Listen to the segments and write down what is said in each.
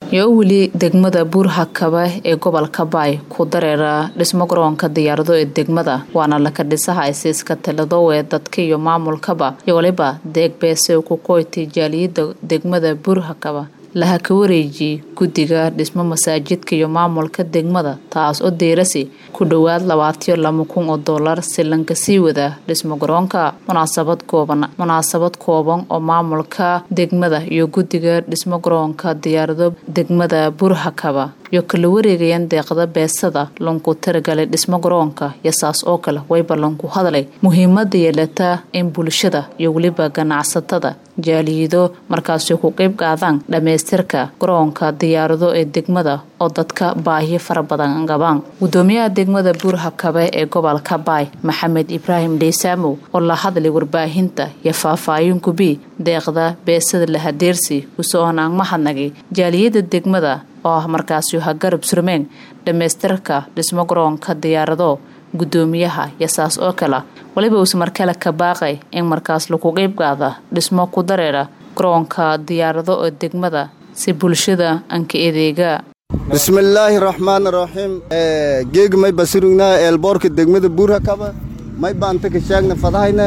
iyo weli degmada buurhakaba ee gobolka baay ku dareera dhismo garoonka diyaarado ee degmada waana laka dhisaha isiiska taladow ee dadka iyo maamulkaba iyo waliba deeg beese ku qoytay jaaliyada degmada buurhakaba laha ka wareejiyey guddiga dhismo masaajidka iyo maamulka degmada taas oo deerasi ku dhowaad labaatiyo laba kun oo doolar silanka sii wada dhismo garoonka munaasabad kooban munaasabad kooban oo maamulka degmada iyo guddiga dhismo garoonka diyaarado degmada burhakaba iyo kala wareegayaan deeqda beesada lanku taragalay dhismo garoonka iyo saas oo kale wayba lanku hadlay muhiimada yeelata in bulshada iyo weliba ganacsatada jaaliyido markaasi ku qeyb qaadaan dhammaystirka garoonka diyaarado ee degmada oo dadka baahiyo fara badan qabaan gudoomiyaha degmada buurhakabe ee gobolka baay maxamed ibraahim dheysamow oo la hadlay warbaahinta iyo faahfaahin kubi deeqda beesada lahadeersi kuso-oonaan mahadnagay jaaliyada degmada oo ah markaasi ha garab surmeen dhammaystirka dhismo garoonka diyaarado gudoomiyaha iyo saas oo kale waliba uuse markale ka baaqay in markaas lagu qeyb qaada dhismo ku dareera garoonka diyaarado oo degmada si bulshada anka edeega bismillaahi raxmaan raxiim geeg may basirugnaa eelboorka degmada buurhakaba may baanta ka shaagna fadahayne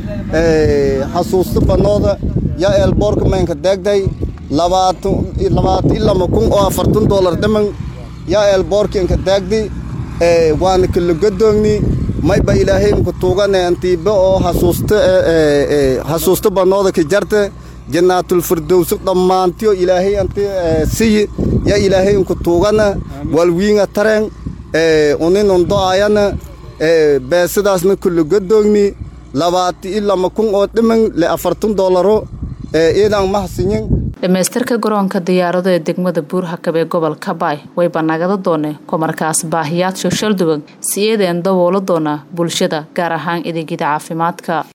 xasuusta banooda yaa eelboorka maynka deegday labaatan ilama kun oo afartan doolar dhaman yaa eelboorka inka deegdi waana kala gadoogni mayba ilaahay imka tuugane antiiba oo xasuusta banooda ka jarte jannaatulfirdowsi dhammaantiyo ilaahay anti siyi yaa ilaahay imka tuugana walwiinga taren unin undo'ayana beesadaasna kala gadoogni labaati ilama kun oo dhiman le afartan doolaro iidan mahsinyin dhammaystirka garoonka diyaarado ee degmada buurhakab ee gobolka baay wayba nagada doone ko markaas baahiyaad shoshalduwan si eedeen daboolo doona bulshada gaar ahaan adeegyada caafimaadka